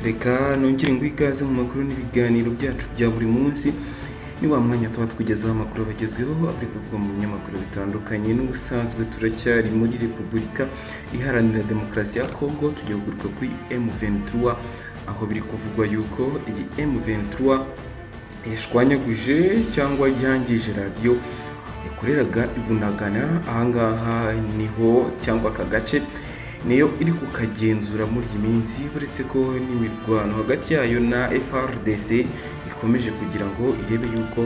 reka nongere ngo ikaze mu makuru n'ibiganiro byacu bya buri munsi ni wa mwanya tuba tukugezaho amakuru abagezweho ari kuvuga mu binyamakuru bitandukanye n'ubusanzwe turacyari muri repubulika iharanira demokarasi ya kongo tugiye kugaruka kuri M23 aho biri kuvugwa yuko iyi M23 yashwanyaguje cyangwa yangije radiyo yakoreraga ibunagana ahangaha niho cyangwa aka gace niyo iri kukagenzura muri iyi minsi uretse ko n'imirwano hagati yayo na FRDC ikomeje kugira ngo irebe yuko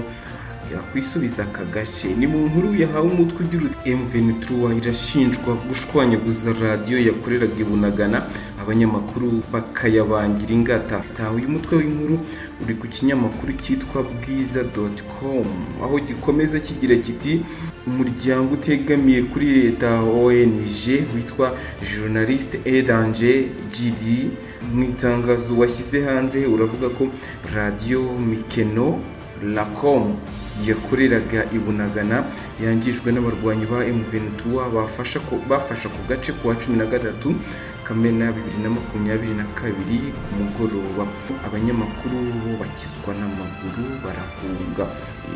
yakwisubiza aka gace ni mu nkuru yahawe umutwe ugira M23 irashinjwa gushwanyaguza radiyo yakoreraga ibunagana abanyamakuru bakayabangira ingata taha uyu mutwe w'inkuru uri ku kinyamakuru cyitwa bwiza.com aho gikomeza kigira kiti umuryango utegamiye kuri leta ONG witwa Journaliste Aid Danger GD mu itangazo washyize hanze uravuga ko radio Mikeno Lacom yakoreraga i Bunagana yangijwe n'abarwanyi ba M23 bafasha ko bafasha ku gace kuwa 13 Kamena 2022 ku mugoroba abanyamakuru bakizwa n'amaguru barahunga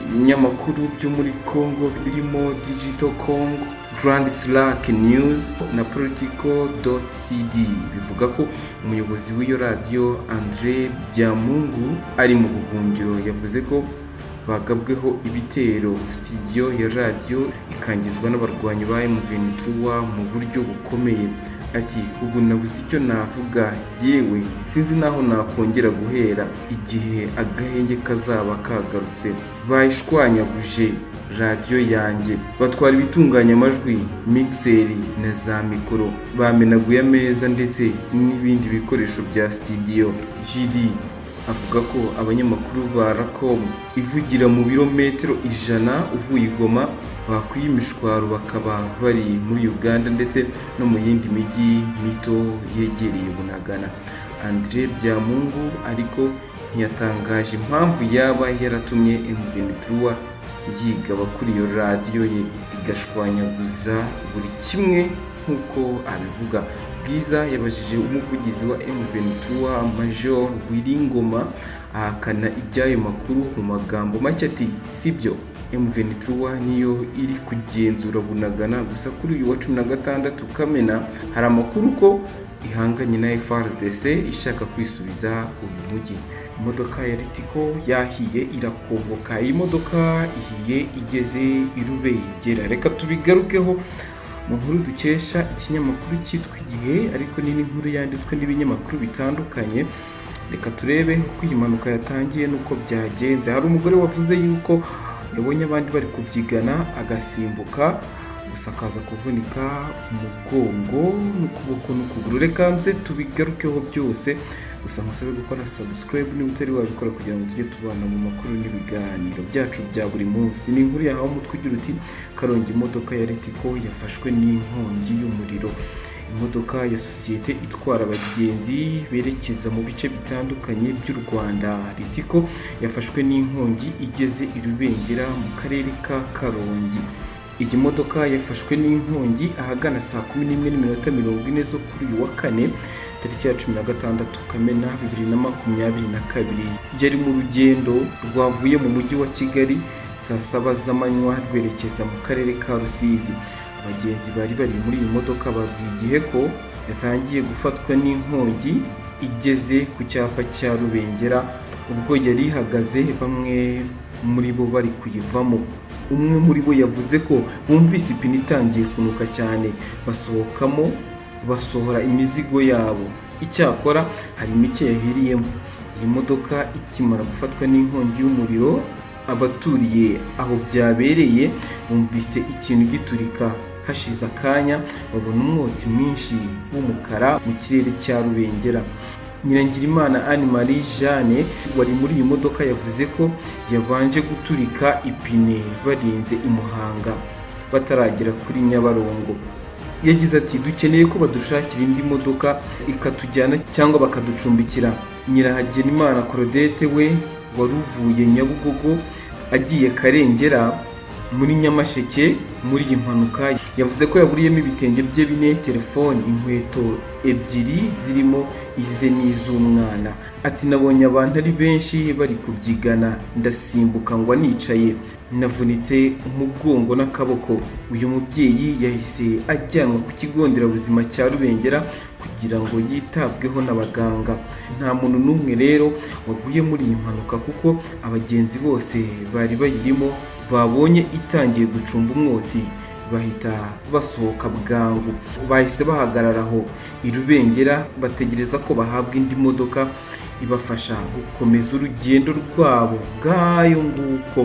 ibinyamakuru byo muri Congo birimo Digital Congo Grand Slack News na Politico.cd bivuga ko umuyobozi w'iyo radiyo Andre Byamungu ari mu buhungiro yavuze ko bagabweho ibitero studio ya radiyo ikangizwa n'abarwanyi ba M23 mu buryo bukomeye ati ubu nabuze icyo navuga yewe sinzi naho nakongera guhera igihe agahenge kazaba kagarutse bayishwanyaguje radiyo yanjye batwara ibitunganya amajwi mixeri na za mikoro bamenaguye ameza ndetse n'ibindi bikoresho bya studio GD avuga ko abanyamakuru ba racom ivugira mu birometero ijana uvuye i goma bakwiye imishwaro bakaba bari muri uganda ndetse no mu yindi mijyi mito yegereye bunagana andre byamungu ariko ntiyatangaje impamvu yaba yaratumye m23 yigaba kuri iyo radiyo ye igashwanyaguza buri kimwe nk'uko abivuga bwiza yabajije umuvugizi wa M23 Major Wiringoma ahakana iby'ayo makuru mu magambo make ati sibyo M23 niyo iri kugenzura bunagana gusa kuri uyu wa cumi na gatandatu Kamena hari amakuru ko ihanganye na FRDC ishaka kwisubiza uyu mujyi imodoka ya Ritiko yahiye irakongoka iyi modoka ihiye igeze i Rubengera reka tubigarukeho mu nkuru dukesha ikinyamakuru cyitwa igihe ariko ni n'inkuru yanditswe n'ibinyamakuru bitandukanye reka turebe uko iyi mpanuka yatangiye n'uko byagenze hari umugore wavuze yuko yabonye abandi bari kubyigana agasimbuka gusa akaza kuvunika umugongo n'ukuboko n'ukuguru reka nze tubigarukeho byose gusa musabe gukora subscribe niba utari wabikora kugira ngo tujye tubana mu makuru n'ibiganiro byacu bya buri munsi ni inkuru yahawe umutwe ugira uti karongi imodoka ya ritiko yafashwe n'inkongi y'umuriro imodoka ya sosiyete itwara abagenzi berekeza mu bice bitandukanye by'u rwanda ritiko yafashwe n'inkongi igeze i rubengera mu karere ka karongi iyi modoka yafashwe n'inkongi ahagana saa kumi n'imwe n'iminota mirongo ine zo kuri uyu wa kane tariki ya cumi na gatandatu kamena bibiri na makumyabiri na kabiri yari mu rugendo rwavuye mu mujyi wa kigali saa saba z'amanywa rwerekeza mu karere ka rusizi abagenzi bari bari muri iyi modoka babwiye igihe ko yatangiye gufatwa n'inkongi igeze ku cyapa cya rubengera ubwo yari ihagaze bamwe muri bo bari kuyivamo umwe muri bo yavuze ko bumvise ipine itangiye kunuka cyane basohokamo basohora imizigo yabo icyakora hari mike yahiriyemo iyi modoka ikimara gufatwa n'inkongi y'umuriro abaturiye aho byabereye bumvise ikintu giturika hashize akanya babona umwotsi mwinshi w'umukara mu kirere cya rubengera nyirangirimana anne marie jeanne wari muri iyi modoka yavuze ko yabanje guturika ipine barinze i muhanga bataragera kuri nyabarongo yagize ati dukeneye ko badushakira indi modoka ikatujyana cyangwa bakaducumbikira nyirahagenimana korodete we wari uvuye nyabugogo agiye karengera muri nyamasheke muri iyi mpanuka yavuze ko yaburiyemo ibitenge bye bine telefone inkweto ebyiri zirimo ize n'iz'umwana ati nabonye abantu ari benshi bari kubyigana ndasimbuka ngwa nicaye navunitse umugongo n'akaboko uyu mubyeyi yahise ajyanwa ku kigo nderabuzima cya rubengera kugira ngo yitabweho n'abaganga nta muntu n'umwe rero waguye muri iyi mpanuka kuko abagenzi bose bari bayirimo babonye itangiye gucumba umwotsi bahita basohoka bwangu bahise bahagarara aho i rubengera bategereza ko bahabwa indi modoka ibafasha gukomeza urugendo rwabo bwayo nguko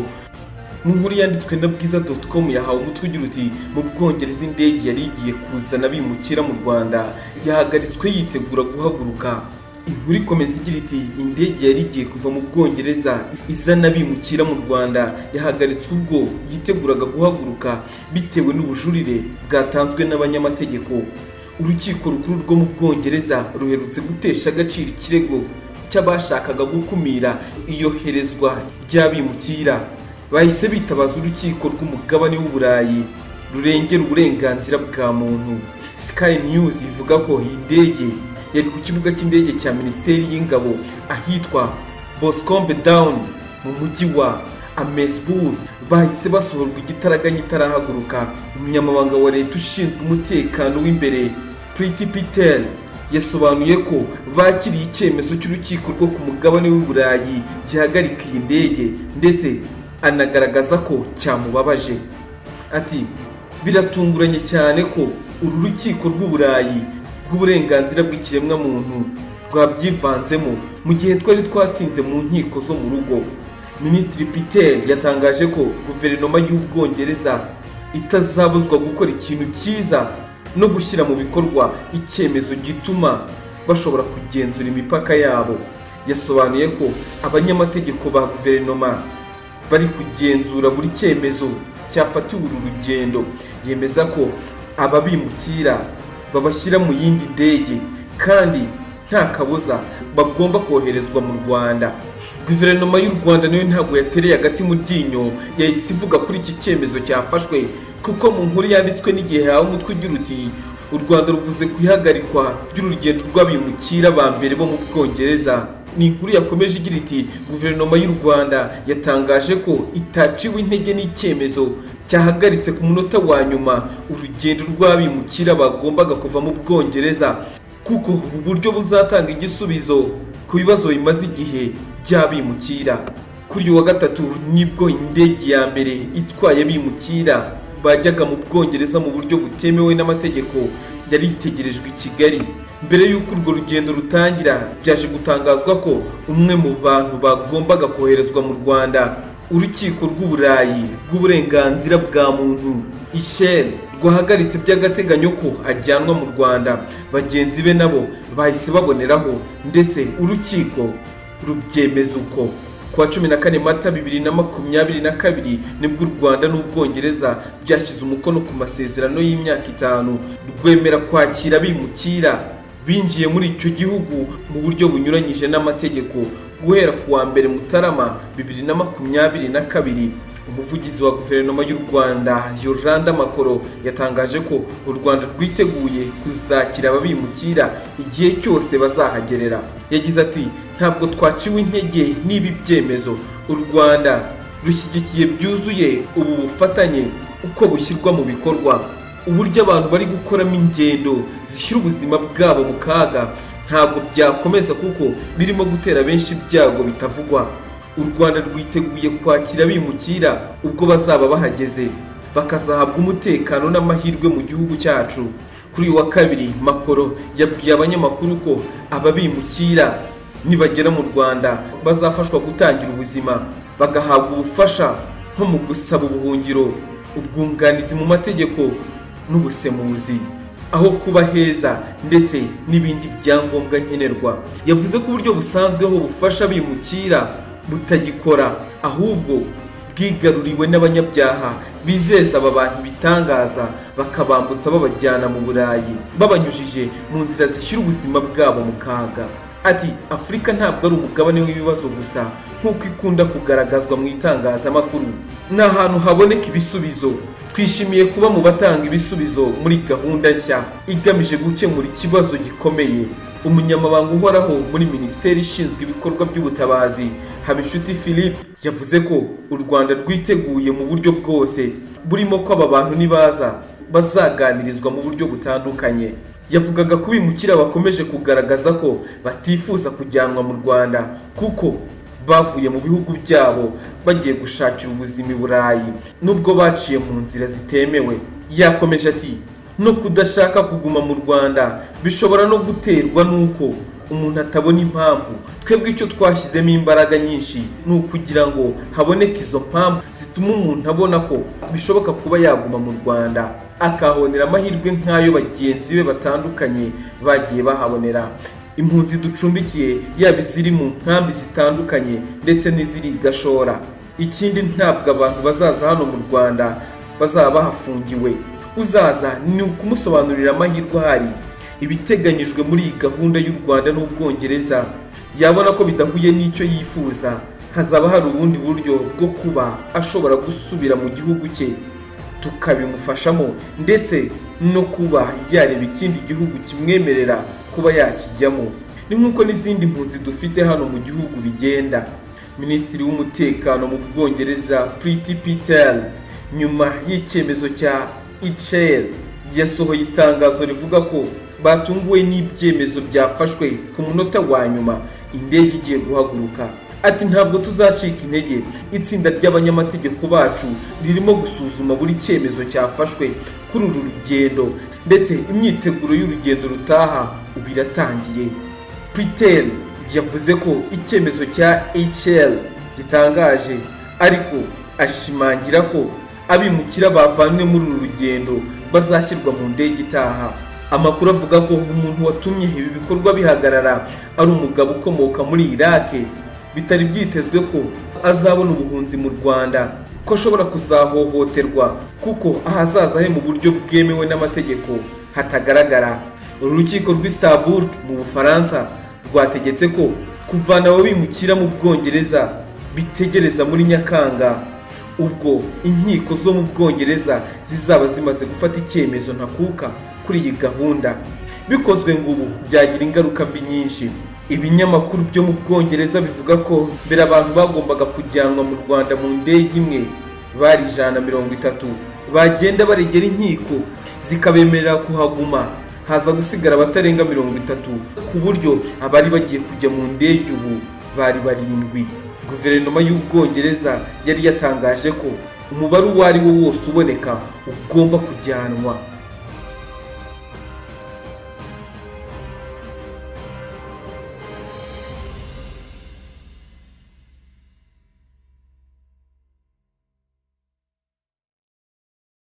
mu nkuru yanditswe na bwiza doti komu yahawe umutwe ugira uti mu bwongereza indege yari igiye kuzana bimukira mu rwanda yahagaritswe yitegura guhaguruka inkuru ikomeza igira iti indege yari igiye kuva mu bwongereza izana bimukira mu rwanda yahagaritswe ubwo yiteguraga guhaguruka bitewe n'ubujurire bwatanzwe n'abanyamategeko urukiko rukuru rwo mu bwongereza ruherutse gutesha agaciro ikirego cy'abashakaga gukumira iyoherezwa ry'abimukira bahise bitabaza urukiko rw'umugabane w'uburayi rurengera uburenganzira bwa muntu sky news ivuga ko iyi ndege yari ku kibuga cy'indege cya minisiteri y'ingabo ahitwa boscombe down mu mujyi wa amesbur bahise basohorwa igitaraganya itarahaguruka umunyamabanga wa leta ushinzwe umutekano w'imbere priti peter yasobanuye ko bakiriye icyemezo cy'urukiko rwo ku mugabane w'uburayi gihagarika iyi ndege ndetse anagaragaza ko cyamubabaje ati biratunguranye cyane ko uru rukiko rw'uburayi bw'uburenganzira bw'ikiremwamuntu rwabyivanzemo mu gihe twari twatsinze mu nkiko zo mu rugo minisitiri peter yatangaje ko guverinoma y'ubwongereza itazabuzwa gukora ikintu cyiza no gushyira mu bikorwa icyemezo gituma bashobora kugenzura imipaka yabo yasobanuye ko abanyamategeko ba guverinoma bari kugenzura buri cyemezo cyafatiwe uru rugendo yemeza ko ababimukira babashyira mu yindi ndege kandi nta kabuza bagomba koherezwa mu rwanda guverinoma y'u rwanda nayo ntabwo yatereye agati mu ryinyo yahise ivuga kuri iki cyemezo cyafashwe kuko mu nkuru yanditswe n'igihe yahawe umutwe ugira uti u rwanda ruvuze ku ihagarikwa ry'urugendo rw'abimukira ba mbere bo mu bwongereza ni inkuru yakomeje igira iti guverinoma y'u rwanda yatangaje ko itaciwe intege n'icyemezo cyahagaritse ku munota wa nyuma urugendo rw'abimukira bagombaga kuva mu bwongereza kuko ubu buryo buzatanga igisubizo ku bibazo bimaze igihe by'abimukira kuri uyu wa gatatu nibwo indege ya mbere itwaye abimukira bajyaga mu bwongereza mu buryo butemewe n'amategeko yari itegerejwe i kigali mbere y'uko urwo rugendo rutangira byaje gutangazwa ko umwe mu bantu bagombaga koherezwa mu rwanda urukiko rw'uburayi rw'uburenganzira bwa muntu isheri rwahagaritse by'agateganyo ko ajyanwa mu rwanda bagenzi be nabo bahise baboneraho ndetse urukiko rubyemeza uko kuwa cumi na kane mata bibiri na makumyabiri na kabiri nibwo u rwanda n'ubwongereza byashyize umukono ku masezerano y'imyaka itanu rwemera kwakira abimukira binjiye muri icyo gihugu mu buryo bunyuranyije n'amategeko guhera ku wa mbere mutarama bibiri na makumyabiri na kabiri umuvugizi wa guverinoma y'u rwanda yoranda makoro yatangaje ko u rwanda rwiteguye kuzakira ababimukira igihe cyose bazahagerera yagize ati ntabwo twaciwe intege n'ibi byemezo u rwanda rushyigikiye byuzuye ubu bufatanye uko bushyirwa mu bikorwa uburyo abantu bari gukoramo ingendo zishyira ubuzima bwabo mu kaga ntabwo byakomeza kuko birimo gutera benshi ibyago bitavugwa u rwanda rwiteguye kwakira abimukira ubwo bazaba bahageze bakazahabwa umutekano n'amahirwe mu gihugu cyacu kuri uyu wa kabiri makoro yabwiye abanyamakuru ko ababimukira nibagera mu rwanda bazafashwa gutangira ubuzima bagahabwa ubufasha nko mu gusaba ubuhungiro ubwunganizi mu mategeko n'ubusemuzi aho kuba heza ndetse n'ibindi byangombwa nkenerwa yavuze ko uburyo busanzweho bufasha abimukira butagikora ahubwo bwigaruriwe n'abanyabyaha bizeza aba bantu ibitangaza bakabambutsa babajyana mu burayi babanyujije mu nzira zishyira ubuzima bwabo mu kaga ati afurika ntabwo ari umugabane w'ibibazo gusa nk'uko ikunda kugaragazwa mu itangazamakuru ni ahantu haboneka ibisubizo twishimiye kuba mu batanga ibisubizo muri gahunda nshya igamije gukemura ikibazo gikomeye umunyamabanga uhoraho muri minisiteri ishinzwe ibikorwa by'ubutabazi habinshuti philippe yavuze ko u rwanda rwiteguye mu buryo bwose burimo ko aba bantu nibaza bazaganirizwa mu buryo butandukanye yavugaga ko bimukira bakomeje kugaragaza ko batifuza kujyanwa mu rwanda kuko bavuye mu bihugu byabo bagiye gushakira ubuzima i burayi nubwo baciye mu nzira zitemewe yakomeje ati no kudashaka kuguma mu rwanda bishobora no guterwa n'uko umuntu atabona impamvu twebwe icyo twashyizemo imbaraga nyinshi ni ukugira ngo haboneke izo mpamvu zituma umuntu abona ko bishoboka kuba yaguma mu rwanda akahonera amahirwe nk'ayo bagenzi be batandukanye bagiye bahabonera impunzi ducumbikiye yaba iziri mu nkambi zitandukanye ndetse n'iziri i gashora ikindi ntabwo abantu bazaza hano mu rwanda bazaba bahafungiwe uzaza ni ukumusobanurira amahirwe ahari ibiteganyijwe muri iyi gahunda y'u rwanda n'ubwongereza yabona ko bidahuye n'icyo yifuza hazaba hari ubundi buryo bwo kuba ashobora gusubira mu gihugu cye tukabimufashamo ndetse no kuba yareba ikindi gihugu kimwemerera kuba yakijyamo ni nk'uko n'izindi mpunzi dufite hano mu gihugu bigenda minisitiri w'umutekano mu bwongereza priti peter nyuma y'icyemezo cya icel yasohoye itangazo rivuga ko batunguwe n'ibyemezo byafashwe ku munota wa nyuma indege igiye guhaguruka ati ntabwo tuzacika intege itsinda ry'abanyamategeko bacu ririmo gusuzuma buri cyemezo cyafashwe kuri uru rugendo ndetse imyiteguro y'urugendo rutaha ubu iratangiye peter yavuze ko icyemezo cya hl gitangaje ariko ashimangira ko abimukira bavanywe muri uru rugendo bazashyirwa mu ndege itaha amakuru avuga ko umuntu watumye ibi bikorwa bihagarara ari umugabo ukomoka muri irake bitari byitezwe ko azabona ubuhunzi mu rwanda ko ashobora kuzahohoterwa kuko ahazaza he mu buryo bwemewe n'amategeko hatagaragara urukiko rw'Istanbul mu bufaransa rwategetse ko kuvana abo bimukira mu bwongereza bitegereza muri nyakanga ubwo inkiko zo mu bwongereza zizaba zimaze gufata icyemezo ntakuka kuri iyi gahunda bikozwe ngo ubu byagira ingaruka mbi nyinshi ibinyamakuru byo mu bwongereza bivuga ko mbere abantu bagombaga kujyanwa mu rwanda mu ndege imwe bari ijana mirongo itatu bagenda baregera inkiko zikabemerera kuhaguma haza gusigara abatarenga mirongo itatu ku buryo abari bagiye kujya mu ndege ubu bari barindwi guverinoma y'ubwongereza yari yatangaje ko umubare uwo ari wo wose uboneka ugomba kujyanwa